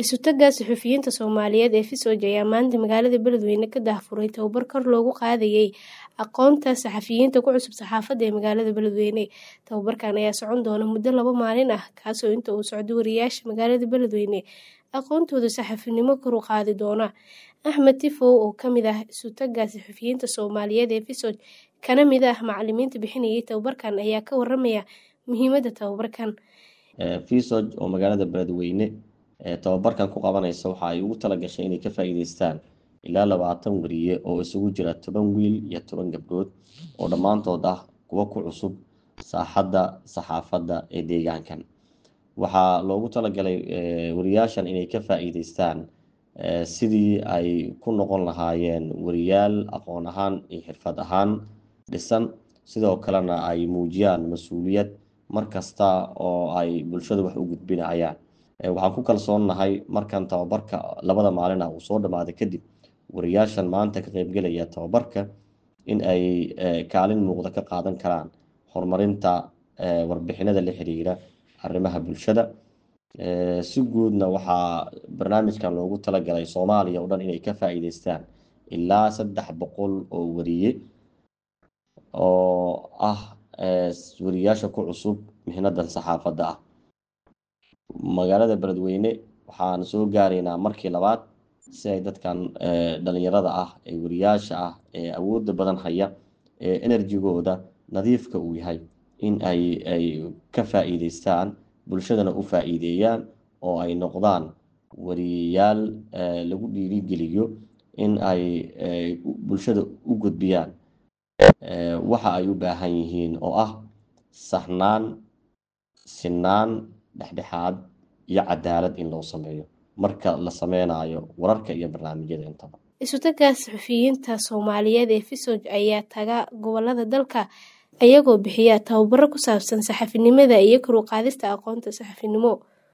Isu-tagga suxufiyiinta Soomaaliyeed ee FISOJ ayaa maanta magaalada Beledweyne ka daahfuray tababar kor loogu qaadayay aqoonta saxafiyiinta ku cusub saxaafadda ee magaalada Beledweyne. Tababarkan ayaa socon doona muddo laba maalin ah, kaasoo inta uu socdo wariyaasha magaalada Beledweyne aqoontooda saxafinimo kor u qaadi doona. Axmed Tifow oo ka mid ah isu-tagga suxufiyiinta Soomaaliyeed ee FISOJ kana mid ah macalimiinta bixinayay tababarkan ayaa ka waramaya muhiimadda tababarkan. FISOJ oo magaalada Beledweyne tababarkan ku qabanaysa waxa ay ugu talagashay inay ka faa'iideystaan ilaa labaatan wariye oo isugu jira toban wiil iyo toban gabdhood oo dhammaantood ah kuwo ku cusub saaxadda saxaafadda ee deegaankan waxaa loogu talagalay wariyaashan inay ka faa'iideystaan sidii ay ku noqon lahaayeen wariyaal aqoon ahaan iyo xirfad ahaan dhisan sidoo kalena ay muujiyaan mas-uuliyad mar kasta oo ay bulshada wax u gudbinayaan waxaan ku kalsoonnahay markan tababarka labada maalin ah uu soo dhammaaday kadib wariyaashan maanta ka qaybgelaya tababarka in ay kaalin muuqda ka qaadan karaan horumarinta warbixinada la xiriira arrimaha bulshada si guudna waxaa barnaamijkan loogu talagalay soomaaliya oo dhan inay ka faa'iideystaan ilaa saddex boqol oo wariye oo ah wariyaasha ku cusub mihnadan saxaafadda ah magaalada beledweyne waxaan soo gaaraynaa markii labaad si ay dadkan dhalinyarada ah ee wariyaasha ah ee awoodda badan haya ee enerjigooda nadiifka uu yahay in ay ay ka faa'iideystaan bulshadana u faa'iideeyaan oo ay noqdaan wariyayaal lagu dhiirigeliyo in ay bulshada u gudbiyaan waxa ay u baahan yihiin oo ah saxnaan sinaan dhexdhexaad iyo cadaalad in loo sameeyo marka la sameynayo wararka iyo barnaamijyada intaba isu-tagga suxufiyiinta soomaaliyeed ee FISOJ ayaa taga gobolada dalka iyagoo bixiya tababaro ku saabsan saxafinimada iyo kor u qaadista aqoonta saxafinimo